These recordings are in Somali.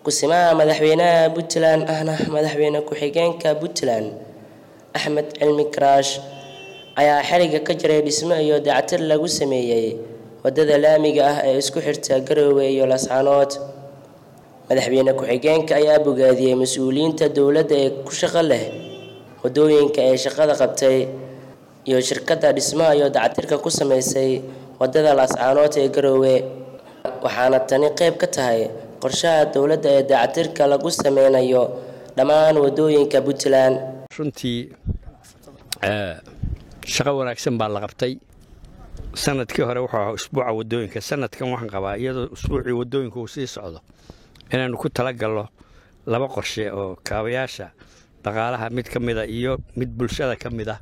ku-simaha madaxweynaha puntland ahna madaxweyne ku-xigeenka puntland axmed cilmi karaash ayaa xeriga ka jiray dhismo iyo dayactir lagu sameeyey wadada laamiga ah ee isku xirta garoowe iyo lascaanood madaxweyne ku-xigeenka ayaa bogaadiyey mas-uuliyiinta dowladda ee ku shaqo leh wadooyinka ee shaqada qabtay iyo shirkadda dhismaha iyo dayactirka ku sameysay wadada lascaanood ee garoowe waxaana tani qayb ka tahay qorshaha dowladda ee dayactirka lagu sameynayo dhammaan wadooyinka puntland runtii shaqo wanaagsan baa la qabtay sanadkii hore wuxuu ahaa usbuuca wadooyinka sanadkan waxaan qabaa iyadoo usbuucii wadooyinka uu sii socdo inaannu ku talagalno laba qorshe oo kaabayaasha dhaqaalaha mid ka mida iyo mid bulshada ka mid ah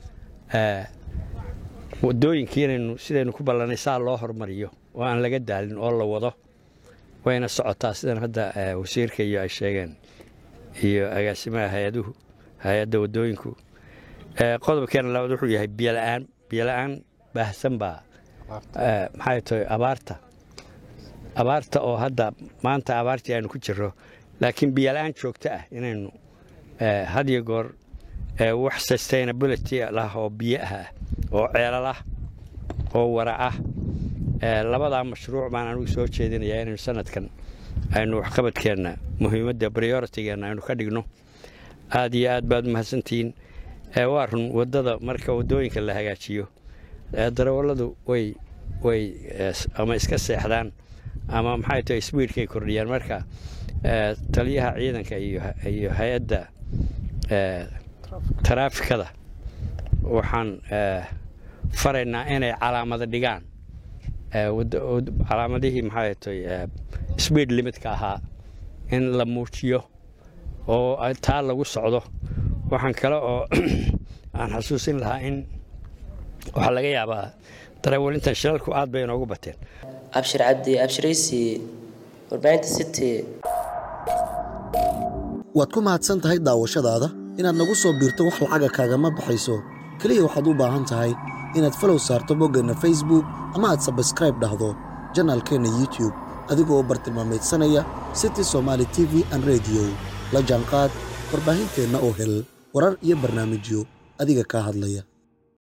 wadooyinkii inaynu sidaynu ku ballanay saa loo hormariyo oo aan laga daalin oo la wado wayna socotaa sidan hadda wasiirka iyo ay sheegeen iyo agaasimaha hay-aduhu hay-adda wadooyinku qodobkeena labaad wuxuu yahay biyola'aan biyola'aan baahsan baa maxay tahay abaarta abaarta oo hadda maanta abaartii aynu ku jirro laakiin biyola'aan joogto ah inaynu had iyo goor wax sustainability lah oo biyo ah oo ceelal ah oo wara ah labadaa mashruuc baan anugu soo jeedinayaa inaynu sanadkan aynu waxqabadkeenna muhiimadda prioritigeenna aynu ka dhigno aad iyo aad baad umahadsantihiin waa run waddada marka waddooyinka la hagaajiyo darawalladu way way ama iska seexdaan ama maxay tahay sbiidkay kordhiyaan marka taliyaha ciidanka iyo hay-adda taraafikada waxaan faraynaa inay calaamado dhigaan calaamadihii maxay tahay sbiid limitka ahaa in la muujiyo oo taa lagu socdo waxaan kale oo aan xasuusin lahaa in waxaa laga yaabaa darawaliintan shilalku aad bay inoogu bateen abshir cabdi abshiraysi warbaahinta city waad ku mahadsan tahay daawashadaada inaad nagu soo biirto wax lacaga kaagama baxayso keliya waxaad u baahan tahay inaad falow saarto boggeenna facebook ama aad sabskraib dhahdo janaalkeenna youtube adigoo bartilmaamaydsanaya city somaali t v an rediyo la jaanqaad warbaahinteenna oo hel warar iyo barnaamijyo adiga kaa hadlaya